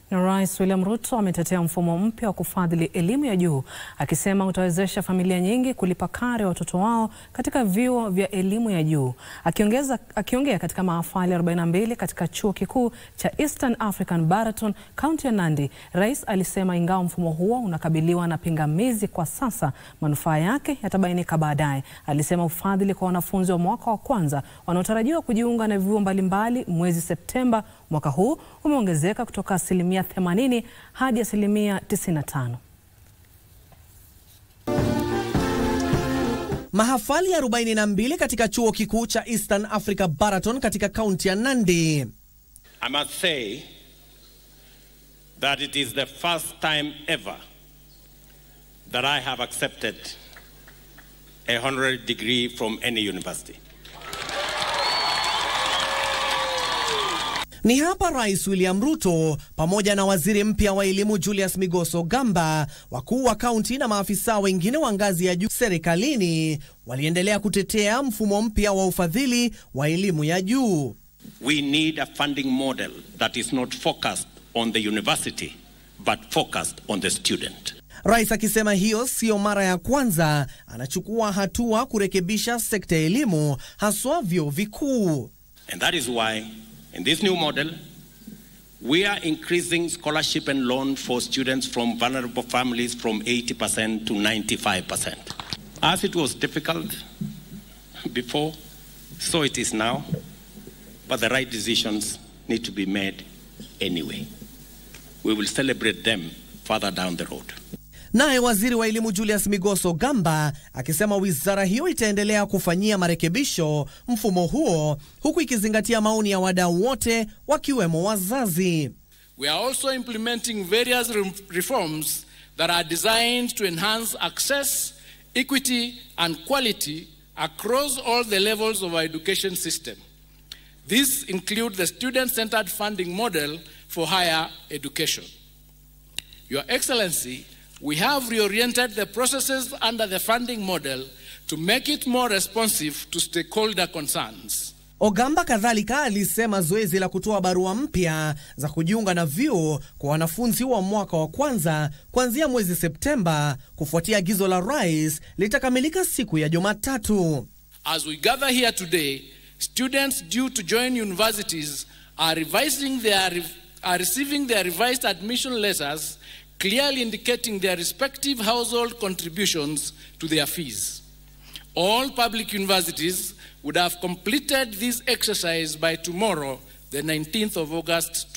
Na Rais William Ruto ametetea mfumo mpya wa kufadhili elimu ya juu akisema utawezesha familia nyingi kulipa karo ya watoto wao katika vyuo vya elimu ya juu. Akiongeza, akiongea katika mahafali 42 katika chuo kikuu cha Eastern African Baraton, kaunti ya Nandi, rais alisema ingawa mfumo huo unakabiliwa na pingamizi kwa sasa, manufaa yake yatabainika baadaye. Alisema ufadhili kwa wanafunzi wa mwaka wa kwanza wanaotarajiwa kujiunga na vyuo mbalimbali mwezi Septemba mwaka huu umeongezeka kutoka asilimia 80 hadi asilimia 95. Mahafali 42 katika chuo kikuu cha Eastern Africa Baraton katika kaunti ya Nandi. I must say that it is the first time ever that I have accepted a honorary degree from any university. Ni hapa Rais William Ruto pamoja na waziri mpya wa elimu Julius Migos Ogamba, wakuu wa kaunti na maafisa wengine wa ngazi ya juu serikalini waliendelea kutetea mfumo mpya wa ufadhili wa elimu ya juu. We need a funding model that is not focused on the university but focused on the student. Rais akisema hiyo siyo mara ya kwanza anachukua hatua kurekebisha sekta ya elimu haswa vyuo vikuu. And that is why in this new model we are increasing scholarship and loan for students from vulnerable families from 80% to 95%. As it was difficult before, so it is now, but the right decisions need to be made anyway. We will celebrate them further down the road. Naye waziri wa elimu Julius Migos Ogamba akisema wizara hiyo itaendelea kufanyia marekebisho mfumo huo huku ikizingatia maoni ya wadau wote wakiwemo wazazi. We are also implementing various re- reforms that are designed to enhance access, equity, and quality across all the levels of our education system. These include the student centered funding model for higher education. Your Excellency, we have reoriented the processes under the funding model to make it more responsive to stakeholder concerns. Ogamba kadhalika alisema zoezi la kutoa barua mpya za kujiunga na vyuo kwa wanafunzi wa mwaka wa kwanza kuanzia mwezi Septemba kufuatia agizo la rais litakamilika siku ya Jumatatu. As we gather here today, students due to join universities are revising their are receiving their revised admission letters clearly indicating their respective household contributions to their fees. All public universities would have completed this exercise by tomorrow, the 19th of August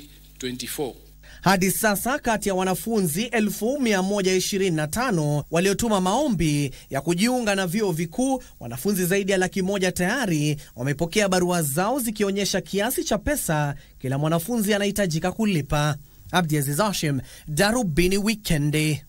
2024. Hadi sasa kati ya wanafunzi 1125 waliotuma maombi ya kujiunga na vyuo vikuu, wanafunzi zaidi ya laki moja tayari wamepokea barua zao zikionyesha kiasi cha pesa kila mwanafunzi anahitajika kulipa. Abdiaziz Hashim, Darubini Wikendi.